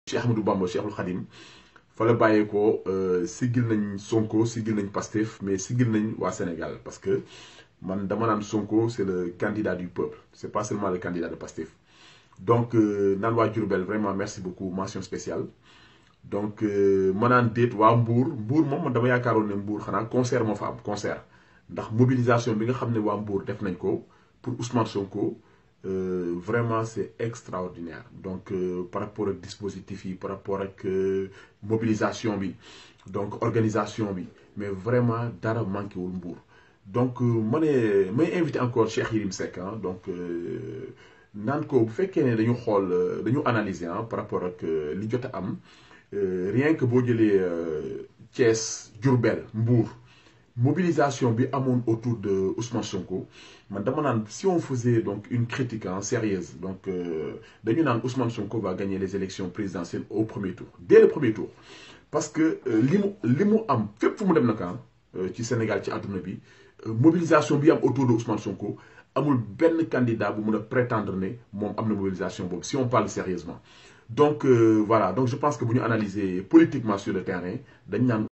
Cheikh Ahmadou Bamba Cheikhul Khadim fa la bàyyeekoo siggil nañ Sonko siggil nañ Pastef mais siggil nañ waa Sénégal parce que man dama naan Sonko c'est le candidat du peuple c'est pas seulement le candidat de Pastef donc naan waa Diourbel vraiment merci beaucoup mention spéciale donc ma naan déet waa Mbour Mbour moom man dama yaakaaroon ne Mbour xanaa concert moo fa am concert ndax mobilisation bi nga xam ne waa Mbour def nañ ko pour Ousmane Sonko Euh, vraiment c'est extraordinaire donc euh, par rapport ak dispositif yi par rapport ak euh, mobilisation bi donc organisation bi mais vraiment dara manqué wul Mbour donc ma ne may invité encore Cheikh Yérim Seck ah donc naan ko bu fekkee ne dañu xool dañu analyser ah par rapport ak li jot a am rien que boo jëlee Thiès Diourbel Mbour mobilisation bi amoon autour de Ousmane Sonko man dama naan si on faisait donc une critique hein, sérieuse donc dañu naan Ousmane Sonko va gagner les élections présidentielles au premier tour dès le premier tour parce que li mu li mu am fépp fu mu dem nag ci Sénégal ci àdduna bi mobilisation bi am autour de Ousmane Sonko amul benn candidat bu mun a prétendre ne moom am na mobilisation boobu si on parle sérieusement donc euh, voilà donc je pense que bu ñu analyser politiquement sur le terrain dañ naan